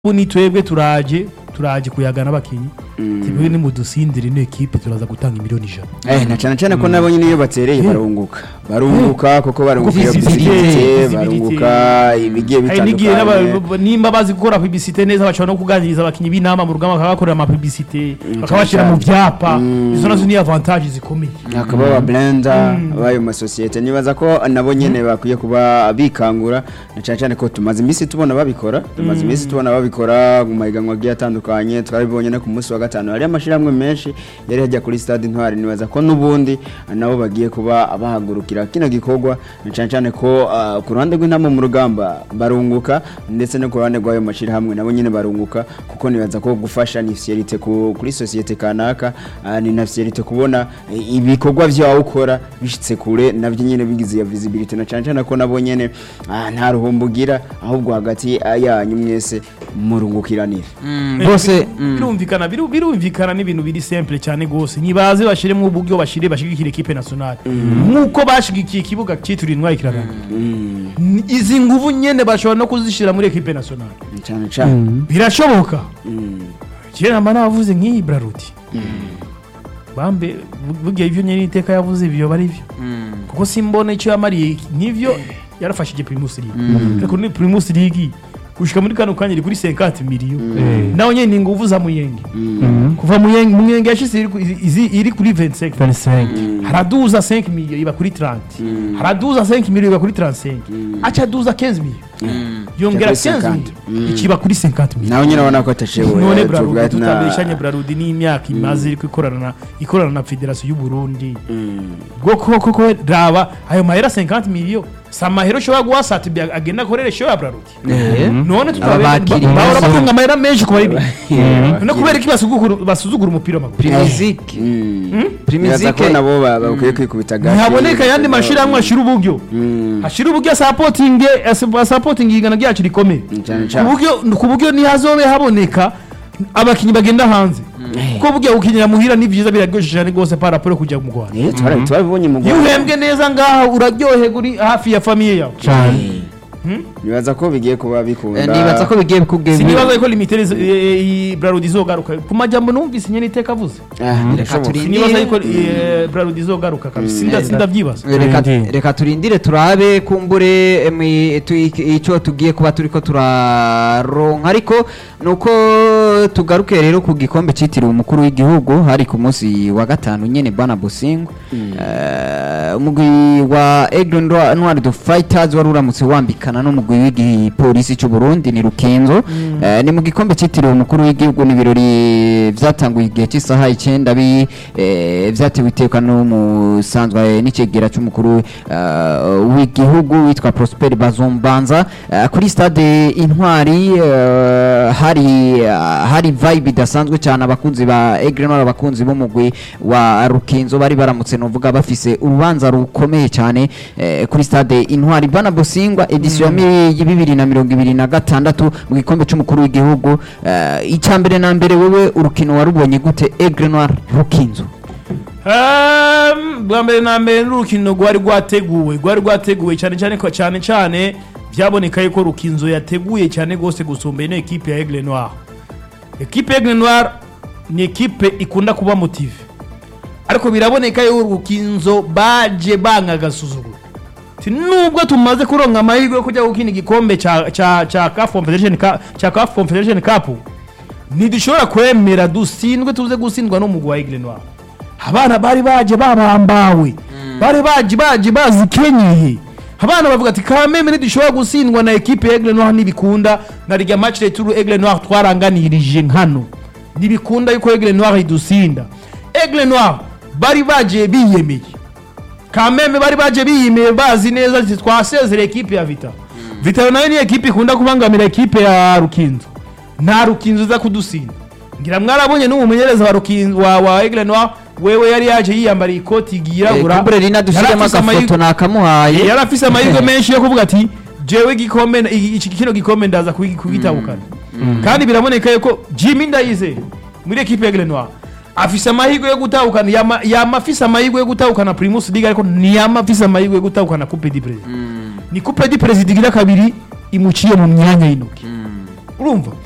ubu ni twebwe turaje turaje kuyagana abakinyi twebwe ni mudusindire ino ekipe turaza gutanga miliyoni ijana Eh, na cyane cyane ko nabo nyine iyo batereye barunguka barunguka kuko barunguka iyo visibility, visibility visibility. barunguka ibigiye hari n'igihe bitandukanye n'aba- nimba bazi gukora publicité neza bashobora no kuganiriza abakinyi b'inama mu rugamba bakabakorera ama publicité bakabashyira mu byapa izo nazo ni avantage zikomeye hakaba aba blender bayo masosiyete nibaza ko nabo nyene bakwiye kuba bikangura na cyane cyane ko tumaze iminsi tubona babikora tumaze iminsi tubona babikora mu mahiganwa agiye atandukanye twarabibonye no ku munsi wa gatanu hari amashyirahamwe menshi yari hajya kuri stade intwari nibaza ko n'ubundi nabo bagiye kuba bahagurukira kino gikorwa na cyane cyane ko ah, ku ruhande rw'intama mu rugamba barunguka ndetse no ku ruhande rw'ayo mashyirahamwe nabo nyine barunguka kuko nibaza ko gufasha ni fierite ku, kuri sosiyete kanaka ah, ni na fierite kubona eh, ibikorwa vyawe ukora bishitse kure navyo nyene bigize ya visibility na cyane cyane ko nabo nyene ah, nta ruhombo ugira ahubwo hagati ah, yanyu mwese murungukiranira bose mm. birumvikana biru- birumvikana n'ibintu biri simple cyane gose nibaze bashiremo uburyo bashire bashigikira equipe nationale nkuko bashigikiye ikibuga cyitiriwe intwari kiragana Ni- izi nguvu nyene bashobora no kuzishira muri equipe nationale cyane cyane birashoboka Mm. kera mba navuze nk'iyi braruti bambe bu- bugiye ivyo nyene iteka yavuze ivyo bari byo kuko simbona icyo yamariye nk'ivyo yarafashije primus league ariko ni primus league gushika muri kano kanya iri kuri 50 miliyo nawe nyene ni nguvu za muyenge kuva muyenge muyenge yashize iri ku- izi- iri kuri 25 25 haraduza 5 miliyo iba kuri 30 haraduza 5 miliyo iba kuri 35 acha duza 15 miliyo yongera Ica kuri 15 miliyo ikiba kuri 50 miliyo nawe nyine ubona ko atashoboye none eh, brarudi tuvuga ati na- tutabeshanye brarudi n'imyaka imaze iri ikorana na ikorana na federasiyo y'u Burundi Mm. bwo koko ko raba ayo mahera 50 miliyo si amahera ushobora guha satibi agenda akorere show ya brarudi none Ababakiriye bahora neza. batunga amahera menshi ku bari no kubera iki basuzugura basuzugura umupira w'amaguru primizike Mm. Primizike- Nibaza ko nabo ba- bakwiye kwikubita gake ntihaboneka ayandi mashyirahamwe ashyira uburyo Mm. ashyira uburyo asapotinge asapotinge igana ryacu rikomeye cyane ku cyane buryo ku buryo ntihazobe haboneka abakinnyi bagenda hanze kuko burya gukinira muhira ni byiza biraryoshye cyane rwose par rapport yo kujya mu Rwanda Eh, twara- twabibonye mu iyo Rwanda. uhembwe neza ngaha uraryoherwa uri hafi ya famiye yawe cyane nibaza ko bigiye kuba bikunda Eh, nibaza ko bigiye bikubwiye sinibaza ko limitere brarudi izogaruka ku majambo numvise nyene iteka avuze Ah, birashoboka. turi- sinibaza yuko eh, brarudi izogaruka kabisa Sinda- sindavyibaza reka Turindire. reka turindire turabe kumbure emi, tu- icyo tugiye kuba turiko turaronka ariko nuko tugaruke rero ku gikombe cyitiriwe umukuru w'igihugu hari ku munsi wa gatanu nyene bwana Bosingo Eh, umugwi wa Aigle Noir Noir de Fighters wari uramutse wambikana n'umugwi w'igipolisi cy'u Burundi ni Rukinzo Eh, ni mu gikombe cyitiriwe umukuru w'igihugu ni ibirori vyatanguye igihe cy'isaha icyenda bi eh, vyatewe iteka n'umusanzwe n'ikigera cy'umukuru eh, w'igihugu witwa Prosper Bazombanza Eh, kuri stade Intwari eh, hari eh, hari vibe idasanzwe cyane abakunzi ba Aigle Noir abakunzi b'umugwi wa Rukinzo bari baramutse novuga bafise urubanza rukomeye cyane eh, kuri stade Intwari bana Bosingwa edition ya mi- ya bibiri na mirongo ibiri na gatandatu mu gikombe cy'umukuru w'igihugu eh, icya mbere na mbere wewe urukino warubonye gute Aigle Noir Rukinzo Ehm, bwa mbere na mbere n'urukino rwari rwateguwe rwari rwateguwe cyane cyane ko cyane cyane byaboneka yuko rukinzo yateguye cyane rwose gusumba ino ekipe ya Aigle Noir ekipe ya Aigle Noir ni ekipe ikunda kuba motive ariko biraboneka yuko rukinzo baje banga agasuzuguro Ati, nubwo tumaze kuronka amahirwe yo kujya gukina igikombe cya cya cya CAF Confederation Cup cya CAF Confederation Cup ntidushobora kwemera dusindwe tuze gutsindwa n'umugwi wa Aigle Noir abana bari baje babambawe bari baje baje bazikenyeye abana bavuga ati kameme ntidushobora gutsindwa na ekipe ya Aigle Noir ntibikunda na rya match retour Aigle Noir twaranganirije nkano ntibikunda yuko Aigle Noir idusinda Aigle Noir bari baje biyemeye kameme bari baje biyimeye bazi neza ati twasezera ekipe ya Vita Vita nayo ni ekipe ikunda kubangamira ekipe ya Rukinzo nta Rukinzo iza kudusinda ngira mwarabonye n'umumenyereza wa Rukinzo wa, wa Aigle Noir wewe yari yaje yiyambariye ikoti yirabura kumbure rina dushyiremo Yari afise agafoto amahirwe- nakamuhaye yari afise amahirwe menshi yo kuvuga ati jewe igikombe iki iki kino gikombe ndaza kugi- kugitabukana kandi biraboneka yuko Jimmy Ndayize muri ekipe ya Aigle Noir afise amahirwe yo gutahukana yama, yama afise amahirwe yo gutahukana Primus League ariko ntiyama afise amahirwe yo gutahukana Coupe du President ni Coupe du President igira kabiri imuciye mu myanya y'intoki urumva